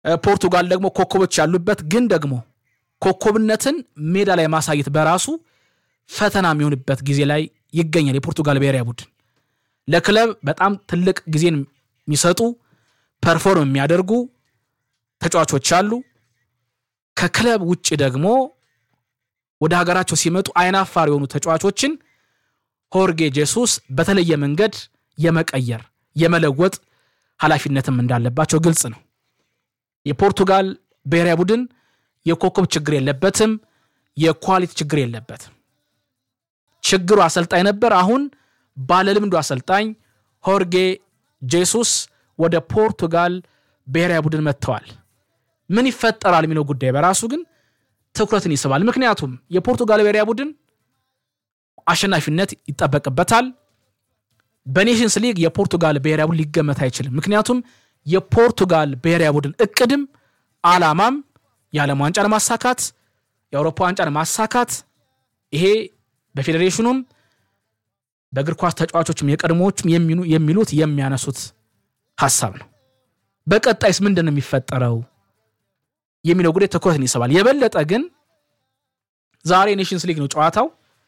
ፖርቱጋል ደግሞ ኮከቦች ያሉበት ግን ደግሞ ኮከብነትን ሜዳ ላይ ማሳየት በራሱ ፈተና የሚሆንበት ጊዜ ላይ ይገኛል። የፖርቱጋል ብሔራዊ ቡድን ለክለብ በጣም ትልቅ ጊዜን የሚሰጡ ፐርፎርም የሚያደርጉ ተጫዋቾች አሉ። ከክለብ ውጭ ደግሞ ወደ ሀገራቸው ሲመጡ አይናፋር የሆኑ ተጫዋቾችን ሆርጌ ጄሱስ በተለየ መንገድ የመቀየር የመለወጥ ኃላፊነትም እንዳለባቸው ግልጽ ነው። የፖርቱጋል ብሔራዊ ቡድን የኮከብ ችግር የለበትም፣ የኳሊቲ ችግር የለበትም። ችግሩ አሰልጣኝ ነበር። አሁን ባለልምዱ አሰልጣኝ ሆርጌ ጄሱስ ወደ ፖርቱጋል ብሔራዊ ቡድን መጥተዋል። ምን ይፈጠራል የሚለው ጉዳይ በራሱ ግን ትኩረትን ይስባል። ምክንያቱም የፖርቱጋል ብሔራዊ ቡድን አሸናፊነት ይጠበቅበታል። በኔሽንስ ሊግ የፖርቱጋል ብሔራዊ ቡድን ሊገመት አይችልም። ምክንያቱም የፖርቱጋል ብሔራዊ ቡድን እቅድም አላማም የዓለም ዋንጫን ማሳካት፣ የአውሮፓ ዋንጫን ማሳካት ይሄ በፌዴሬሽኑም በእግር ኳስ ተጫዋቾችም የቀድሞዎችም የሚሉት የሚያነሱት ሀሳብ ነው። በቀጣይስ ምንድን ነው የሚፈጠረው የሚለው ጉዳይ ትኩረትን ይስባል። የበለጠ ግን ዛሬ ኔሽንስ ሊግ ነው ጨዋታው።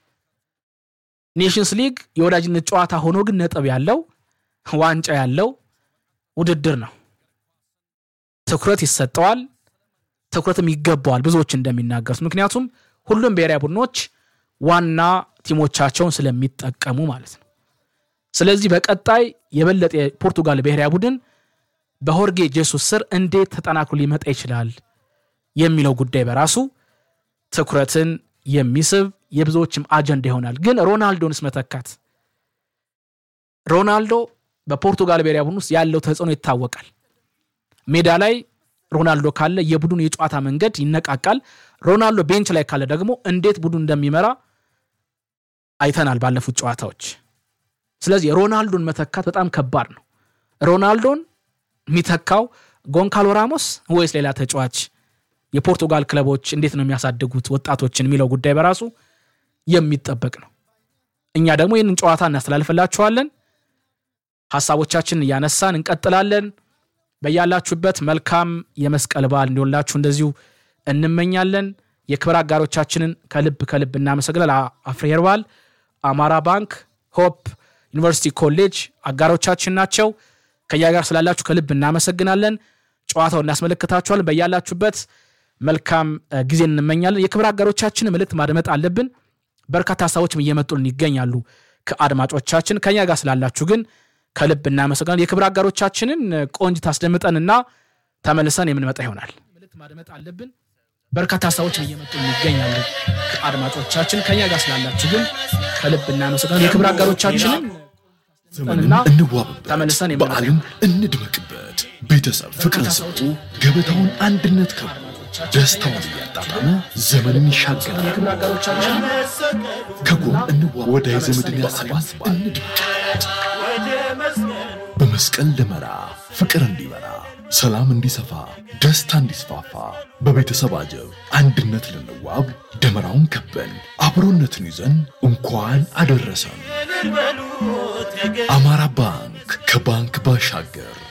ኔሽንስ ሊግ የወዳጅነት ጨዋታ ሆኖ ግን ነጥብ ያለው ዋንጫ ያለው ውድድር ነው። ትኩረት ይሰጠዋል፣ ትኩረትም ይገባዋል ብዙዎች እንደሚናገሩት። ምክንያቱም ሁሉም ብሔራዊ ቡድኖች ዋና ቲሞቻቸውን ስለሚጠቀሙ ማለት ነው። ስለዚህ በቀጣይ የበለጠ የፖርቱጋል ብሔራዊ ቡድን በሆርጌ ጄሱስ ስር እንዴት ተጠናክሮ ሊመጣ ይችላል የሚለው ጉዳይ በራሱ ትኩረትን የሚስብ የብዙዎችም አጀንዳ ይሆናል። ግን ሮናልዶንስ መተካት ሮናልዶ በፖርቱጋል ብሔራዊ ቡድን ውስጥ ያለው ተጽዕኖ ይታወቃል። ሜዳ ላይ ሮናልዶ ካለ የቡድኑ የጨዋታ መንገድ ይነቃቃል። ሮናልዶ ቤንች ላይ ካለ ደግሞ እንዴት ቡድኑ እንደሚመራ አይተናል ባለፉት ጨዋታዎች። ስለዚህ ሮናልዶን መተካት በጣም ከባድ ነው። ሮናልዶን የሚተካው ጎንካሎ ራሞስ ወይስ ሌላ ተጫዋች? የፖርቱጋል ክለቦች እንዴት ነው የሚያሳድጉት ወጣቶችን የሚለው ጉዳይ በራሱ የሚጠበቅ ነው። እኛ ደግሞ ይህንን ጨዋታ እናስተላልፍላችኋለን። ሀሳቦቻችንን እያነሳን እንቀጥላለን። በያላችሁበት መልካም የመስቀል በዓል እንዲሆንላችሁ እንደዚሁ እንመኛለን። የክብር አጋሮቻችንን ከልብ ከልብ እናመሰግናል። አፍሪ ሄርባል፣ አማራ ባንክ፣ ሆፕ ዩኒቨርሲቲ ኮሌጅ አጋሮቻችን ናቸው። ከያ ጋር ስላላችሁ ከልብ እናመሰግናለን። ጨዋታው እናስመለክታችኋለን። በያላችሁበት መልካም ጊዜ እንመኛለን። የክብር አጋሮቻችን መልእክት ማድመጥ አለብን። በርካታ ሀሳቦችም እየመጡልን ይገኛሉ ከአድማጮቻችን። ከኛ ጋር ስላላችሁ ግን ከልብ እናመሰግናለን። የክብር አጋሮቻችንን ቆንጅት አስደምጠንና ተመልሰን የምንመጣ ይሆናል። መልእክት ማድመጥ አለብን። በርካታ ሀሳቦችም እየመጡልን ይገኛሉ ከአድማጮቻችን። ከኛ ጋር ስላላችሁ ግን ከልብ እናመሰግናለን። የክብር አጋሮቻችንን ዘመንን እንዋብበት፣ ተመልሰን በዓልን እንደመቅበት። ቤተሰብ ፍቅርን ስጡ፣ ገበታውን አንድነት ከቡ፣ ደስታውን እያጣጣመ ዘመንን ይሻገራል። የክብር አጋሮቻችን ከጎን እንዋብ፣ ወዳጅ ዘመድን ያሰባስባል። እንድምቀት በመስቀል ደመራ ፍቅር እንዲበራ፣ ሰላም እንዲሰፋ፣ ደስታ እንዲስፋፋ በቤተሰብ አጀብ አንድነት ልንዋብ ደመራውን ከበን አብሮነትን ይዘን እንኳን አደረሰን። አማራ ባንክ ከባንክ ባሻገር